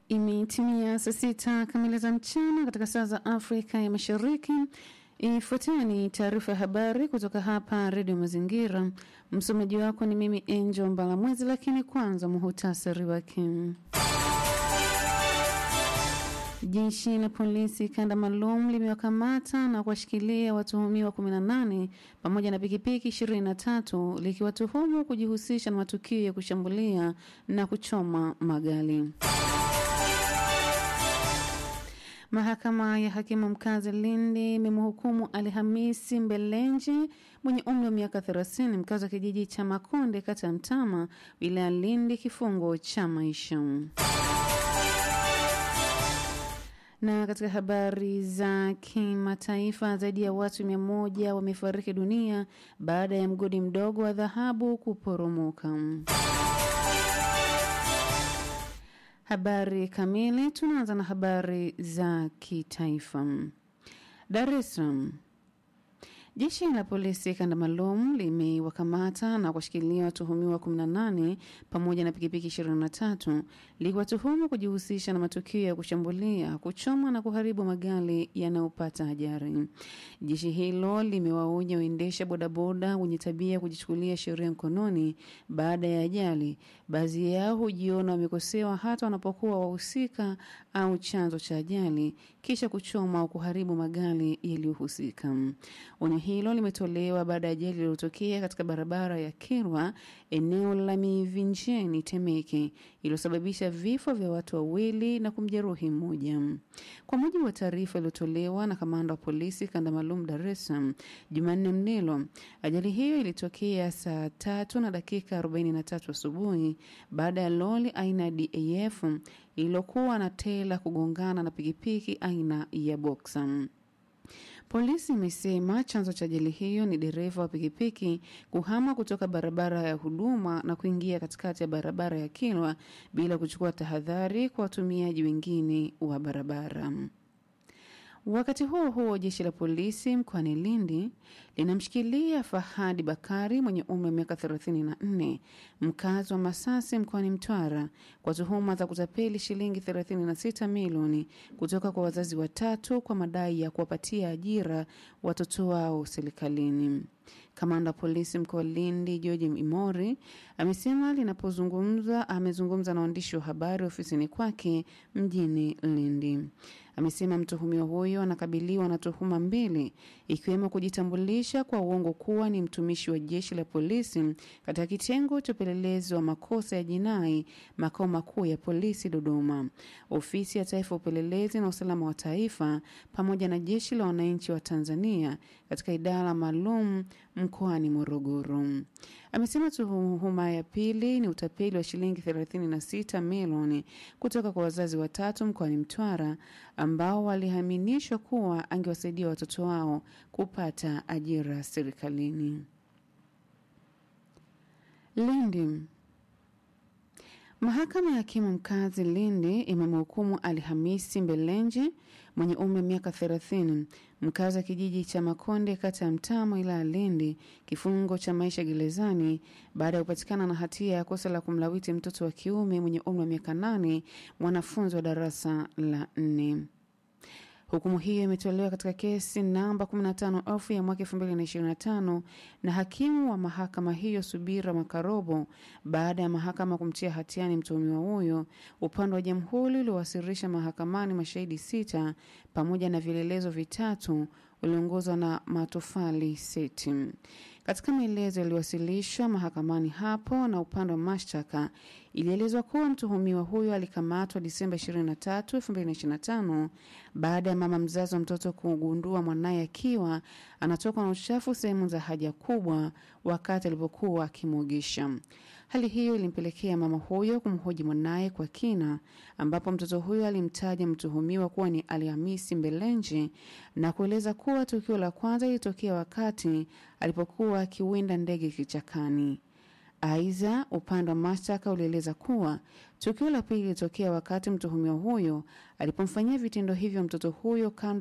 Imetimia saa sita kamili za mchana katika saa za Afrika ya Mashariki. Ifuatayo ni taarifa ya habari kutoka hapa Redio Mazingira. Msomaji wako ni mimi Angel Mbalamwezi, lakini kwanza muhutasari wake. Jeshi la polisi kanda maalum limewakamata na kuwashikilia watuhumiwa 18 pamoja na pikipiki 23 likiwatuhumu kujihusisha na matukio ya kushambulia na kuchoma magari. Mahakama ya hakimu mkazi Lindi imemhukumu Alhamisi Mbelenji mwenye umri wa miaka 30 mkazi wa kijiji cha Makonde kata ya Mtama wilaya Lindi kifungo cha maisha. Na katika habari za kimataifa, zaidi ya watu mia moja wamefariki dunia baada ya mgodi mdogo wa dhahabu kuporomoka. Habari kamili, tunaanza na habari za kitaifa. Dar es Salaam. Jeshi la polisi kanda maalum limewakamata na kuwashikilia watuhumiwa 18 pamoja na pikipiki 23 likiwatuhumu kujihusisha na matukio ya kushambulia, kuchoma na kuharibu magari yanayopata ajali. Jeshi hilo limewaonya waendesha bodaboda wenye tabia ya kujichukulia sheria mkononi baada ya ajali. Baadhi yao hujiona wamekosewa hata wanapokuwa wahusika au chanzo cha ajali, kisha kuchoma au kuharibu magari yaliyohusika. Onyo hilo limetolewa baada ya ajali iliyotokea katika barabara ya Kirwa eneo la Mivinjeni Temeke iliyosababisha vifo vya watu wawili na kumjeruhi mmoja. Kwa mujibu wa taarifa iliyotolewa na kamanda wa polisi kanda maalum Dar es Salaam Jumanne Mnelo, ajali hiyo ilitokea saa tatu na dakika 43 asubuhi baada ya lori aina ya DAF iliyokuwa na tela kugongana na pikipiki aina ya Boxer. Polisi imesema chanzo cha ajali hiyo ni dereva wa pikipiki kuhama kutoka barabara ya huduma na kuingia katikati ya barabara ya Kilwa bila kuchukua tahadhari kwa watumiaji wengine wa barabara. Wakati huo huo, jeshi la polisi mkoani Lindi linamshikilia Fahadi Bakari mwenye umri wa miaka 34 mkazi wa Masasi mkoani Mtwara kwa tuhuma za kutapeli shilingi 36 milioni kutoka kwa wazazi watatu kwa madai ya kuwapatia ajira watoto wao serikalini. Kamanda wa polisi mkoa wa Lindi George Imori amesema linapozungumza amezungumza na waandishi wa habari ofisini kwake mjini Lindi. Amesema mtuhumiwa huyo anakabiliwa na tuhuma mbili ikiwemo kujitambulisha kwa uongo kuwa ni mtumishi wa jeshi la polisi katika kitengo cha upelelezi wa makosa ya jinai makao makuu ya polisi Dodoma, ofisi ya taifa ya upelelezi na usalama wa taifa pamoja na jeshi la wananchi wa Tanzania katika idara maalum mkoani Morogoro. Amesema tuhuma ya pili ni utapeli wa shilingi 36 milioni kutoka kwa wazazi watatu mkoani Mtwara ambao waliaminishwa kuwa angewasaidia watoto wao kupata ajira serikalini. Lindi. Mahakama ya hakimu mkazi Lindi imemhukumu Alhamisi Mbelenji mwenye umri wa miaka 30 mkazi wa kijiji cha Makonde kata ya Mtama wilaya Lindi kifungo cha maisha gerezani baada ya kupatikana na hatia ya kosa la kumlawiti mtoto wa kiume mwenye umri wa miaka 8 mwanafunzi wa darasa la 4. Hukumu hiyo imetolewa katika kesi namba 15 ofu ya mwaka 2025 na hakimu wa mahakama hiyo Subira Makarobo baada ya mahakama kumtia hatiani mtuhumiwa huyo. Upande wa jamhuri uliowasilisha mahakamani mashahidi sita pamoja na vielelezo vitatu uliongozwa na Matofali Seti. Katika maelezo yaliyowasilishwa mahakamani hapo na upande wa mashtaka, ilielezwa kuwa mtuhumiwa huyo alikamatwa Disemba 23, 2025 baada ya mama mzazi wa mtoto kugundua mwanaye akiwa anatoka na uchafu sehemu za haja kubwa wakati alipokuwa akimwogesha. Hali hiyo ilimpelekea mama huyo kumhoji mwanaye kwa kina, ambapo mtoto huyo alimtaja mtuhumiwa kuwa ni Alhamisi Mbelenji na kueleza kuwa tukio la kwanza lilitokea wakati alipokuwa akiwinda ndege kichakani. Aidha, upande wa mashtaka ulieleza kuwa tukio la pili lilitokea wakati mtuhumiwa huyo alipomfanyia vitendo hivyo mtoto huyo kando